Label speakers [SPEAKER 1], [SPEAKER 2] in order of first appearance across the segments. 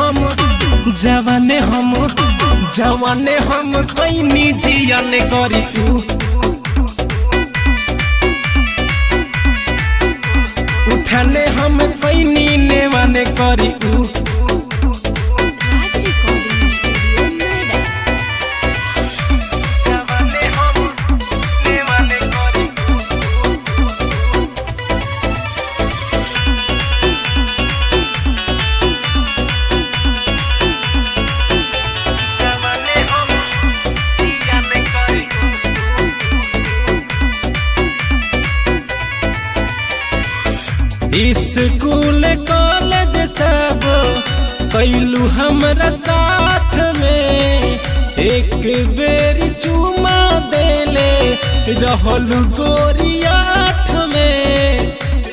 [SPEAKER 1] हम जवाने हम जवाने हम कैनी जियन करी तू उठाने हम कैनी नेवाने करी तू
[SPEAKER 2] राज रिकॉर्डिंग स्टूडियो नोएडा
[SPEAKER 1] जवाने हम नेवाने करी तू जवाने हम जियन करी तू स्कूल कॉलेज सब कैलू हमरा साथ में एक बेर चुमा देले रहलू गोरियाठ में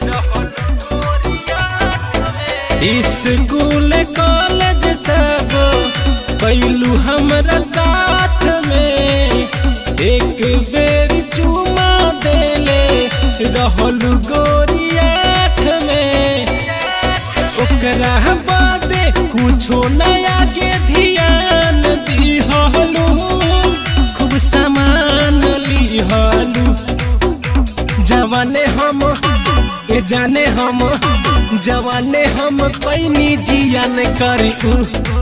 [SPEAKER 1] स्कूल कॉलेज सब कैलू हमरा साथ में एक बेर चुमा देले रहलू गोरियाठ में ओकरा बादे कुछो नया के ध्यान दिहलू खूब सामान लिहलू जवाने हम ए जाने हम जवाने हम कैनी जियन करी उ।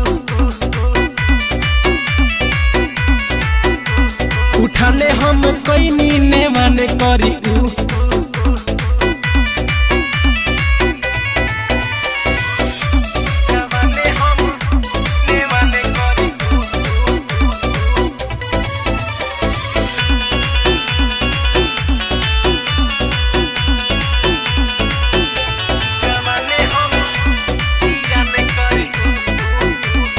[SPEAKER 1] उठाने हम कैनी नेवाने करी उ। जवाने हम नेवाने करी उ। जवाने हम जियन करी उ।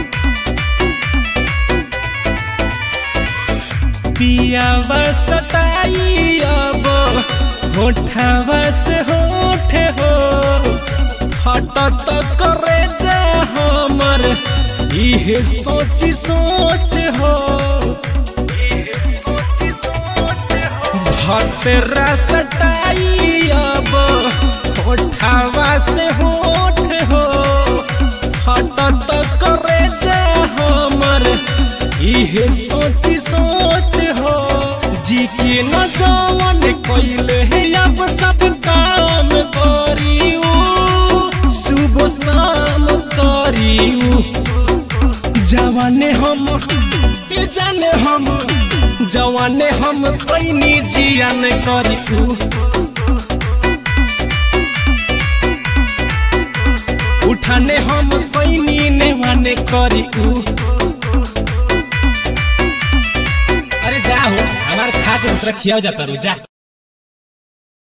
[SPEAKER 1] पियावा सटाई अब होठवा से होठ हो हटत करे जा हमर इहे सोच सोच हो भतरा सटाई अब होठवा से होठ हो हटत करे जा हमर इहे सोच सोच हो जी के न जवन कैले है अब सब काम करियो सुबह शाम करियो जवाने हम ये जाने हम जवाने हम कैनी जियन करियो उठाने हम कैनी नेवाने करियो
[SPEAKER 3] अरे जा हो हमारे खा के दूसरा खिया जाता रू जा